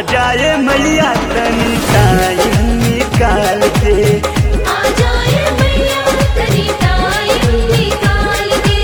जाए मैया तनी टाइम निकाल के आ जाए मैया तनी टाइम निकाल के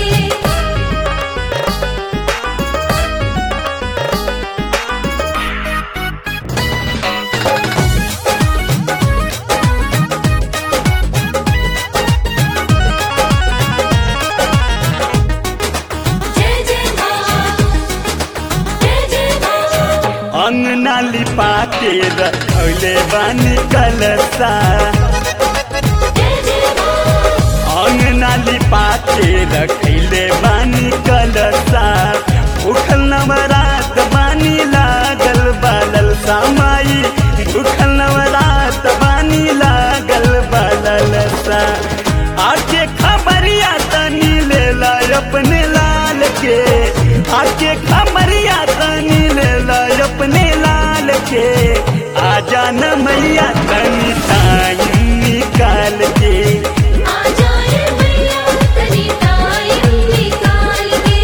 जय जय माँ जय जय माँ अंगना लिपा के रखले बानी कलसा जय जय माँ अंगना लिपा के रखले बानी कलसा उखल नवरात बानी लागल बालल सामाई उखल नवरात बानी लागल बालल सा आके खबरिया तनी ले ला अपने लाल के आके खबरिया तनी ले ला अपने लाल के आ जाना मैया तनी टाइम निकाल के आ जाए मैया तनी टाइम निकाल के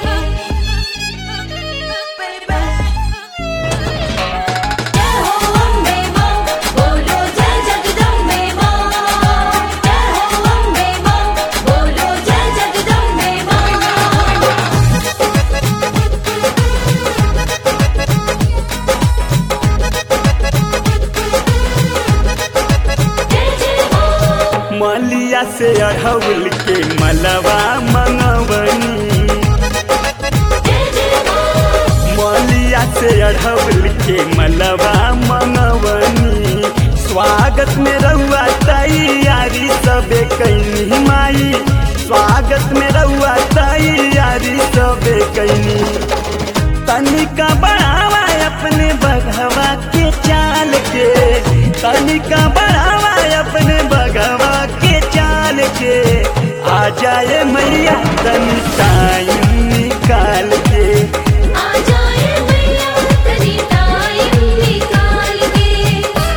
जय हो अम्बे माँ बोलो जय जगदम्बे माँ जय हो अम्बे माँ बोलो जय जगदम्बे माँ जय जय माँ मलिया से अढ़ौल के मलवा मंगवनी जय जय माँ मलिया से अढ़ौल के मलवा मंगवनी स्वागत में रहुआ तैयारी सबे कैनी माई स्वागत में रहुआ तैयारी सबे कैनी तनिका बढ़ावा अपने बघवा के चाल के तनिका बढ़ावा अपने बघवा के चाल के आ जाए मैया तनी टाइम निकाल के आ जाए मैया तनी टाइम निकाल के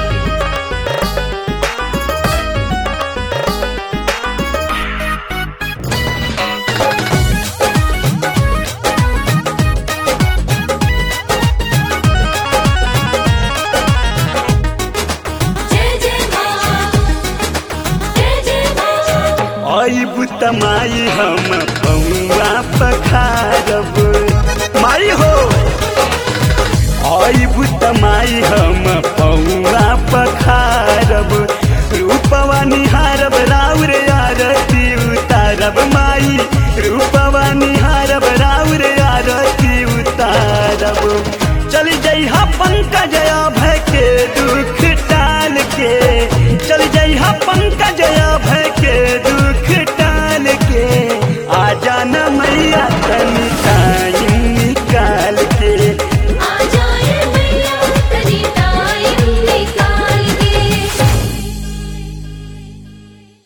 जय जय माँ जय जय माँ आई बुतमाई हम पौआ पखारब माई हो आई बुतमाई हम पौआ पखारब रूपवा निहारब राउर आरती उतारब